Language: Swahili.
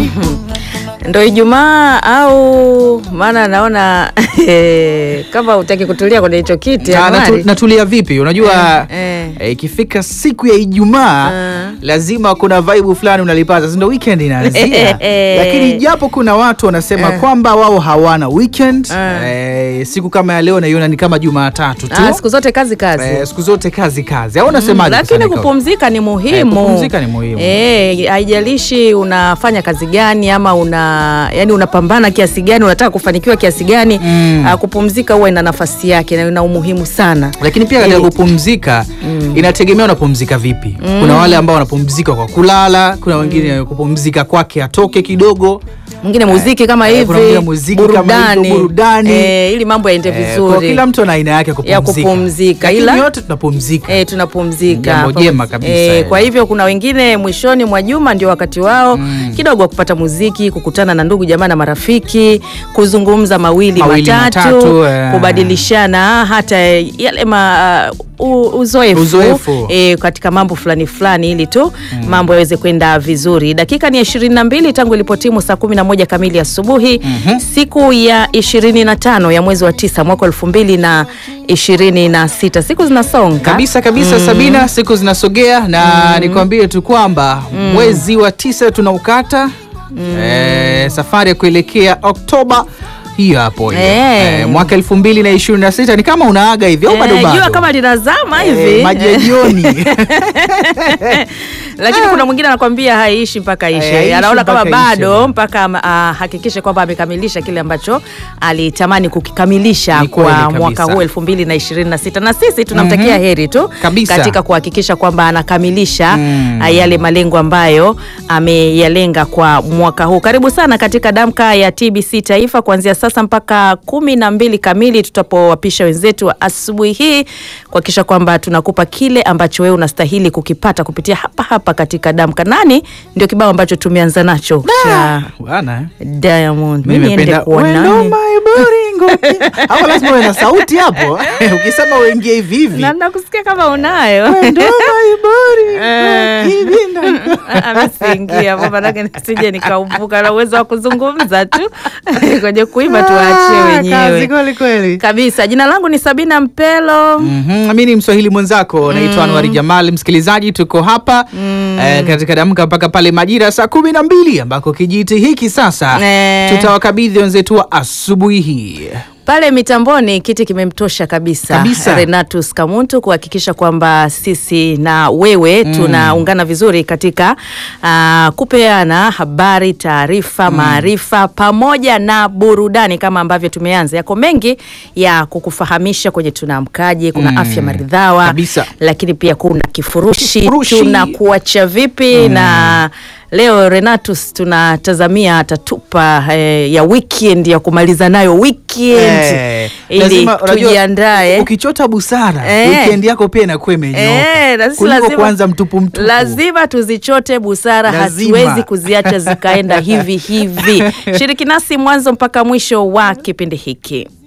ndo Ijumaa au maana naona kama utaki kutulia kwenye hicho kiti Na- Anuari. natu- natulia vipi? Unajua Eh, eh. eh, ikifika siku ya Ijumaa Ah. lazima kuna vibe fulani unalipata, si ndo weekend inaanzia. Lakini japo kuna watu wanasema kwamba wao hawana weekend Ah. eh, siku kama ya leo naiona ni kama Jumatatu tu Ah, siku zote kazi kazi eh, siku zote kazi kazi, au unasemaje? lakini Kusanyika? kupumzika ni muhimu. Eh, kupumzika ni muhimu. Eh, haijalishi unafanya kazi gani ama una yani unapambana kiasi gani, unataka kufanikiwa kiasi gani, Mm. ah, kupumzika huwa ina nafasi yake na ina umuhimu sana. lakini pia katika Ili- kupumzika inategemea unapumzika vipi. Kuna wale ambao wanapumzika kwa kulala, kuna wengine kupumzika kwake atoke kidogo Mwingine muziki kama eh, hivi, kuna mwingine muziki kama hivyo, burudani. eh, ili mambo yaende Eh, kwa vizuri. kila mtu ana aina yake ya Ya kupumzika, kupumzika, Lakini ila- yote tunapumzika E, tunapumzika Jambo jema kabisa e, hilo. kwa hivyo kuna wengine mwishoni mwa juma ndio wakati wao kidogo wa kupata muziki, kukutana na ndugu jamaa na marafiki, kuzungumza mawili, Mawili matatu, matatu, eh. kubadilishana hata yale ma, uh, uzoefu, Uzoefu. E, katika mambo fulani fulani ili tu mambo yaweze kwenda vizuri. Dakika ni 22 tangu ilipotimu saa 11 kamili asubuhi siku ya 25 ya mwezi wa tisa mwaka 2026. Siku zinasonga kabisa kabisa Sabina, siku zinasogea na nikwambie tu kwamba mwezi wa tisa tunaukata eh, safari ya kuelekea Oktoba hiyo hapo hiyo. Eh. Eh, mwaka elfu mbili na ishirini na sita ni kama unaaga hivi au bado Eh, bado? jua kama linazama hivi Eh, maji ya jioni lakini kuna mwingine anakwambia haiishi mpaka Eh, ishe, haiishi anaona kama mpaka ishe, bado bwana. mpaka ama- ahakikishe kwamba amekamilisha kile ambacho alitamani kukikamilisha Ni kweli kwa kabisa. mwaka huu elfu mbili na ishirini na sita na sisi tunamtakia heri tu Kabisa. katika kuhakikisha kwamba anakamilisha Mm. ah, yale malengo ambayo ameyalenga kwa mwaka huu. Karibu sana katika damka ya TBC Taifa kuanzia sasa mpaka kumi na mbili kamili tutapowapisha wenzetu wa asubuhi hii kuhakikisha kwamba tunakupa kile ambacho wewe unastahili kukipata kupitia hapa hapa katika damka. Nani ndio kibao ambacho tumeanza nacho cha bwana eh. Diamond. Mimi Mimi niende nimependa kuwa Wendo nani? my boringo. Hapo lazima uwe na sauti hapo ukisema uingie hivi hivi Na nakusikia kama unayo. Wendo my boringo. Eh. Hivi na- amesiingia hapo manake nisije nikaumbuka na uwezo wa kuzungumza tu kwenye kuimba tuwaachie Ah, wenyewe kazi kweli kweli. kabisa. Jina langu ni Sabina Mpelo. Mhm, mi ni mswahili mwenzako naitwa Anwari Jamal. Msikilizaji, tuko hapa eh, katika damka mpaka pale majira ya saa kumi na mbili ambako kijiti hiki sasa Eh. tutawakabidhi wenzetu wa asubuhi hii. Pale mitamboni kiti kimemtosha kabisa, Kabisa. Renatus Kamuntu kuhakikisha kwamba sisi na wewe tunaungana vizuri katika ah, kupeana habari, taarifa, maarifa pamoja na burudani kama ambavyo tumeanza. Yako mengi ya kukufahamisha kwenye tunaamkaje, kuna afya maridhawa, Kabisa. lakini pia kuna kifurushi, Kifurushi. tunakuacha vipi na Leo Renatus tunatazamia atatupa eh, ya weekend ya kumaliza nayo weekend Eh, ili lazima- unajua, tujiandae. Ukichota busara Eh. weekend yako pia inakuwa imenyoka Eh, na sisi kuliko lazima- kuanza mtupu mtupu. Lazima tuzichote busara, Lazima. hatuwezi kuziacha zikaenda hivi hivi. Shiriki nasi mwanzo mpaka mwisho wa kipindi hiki.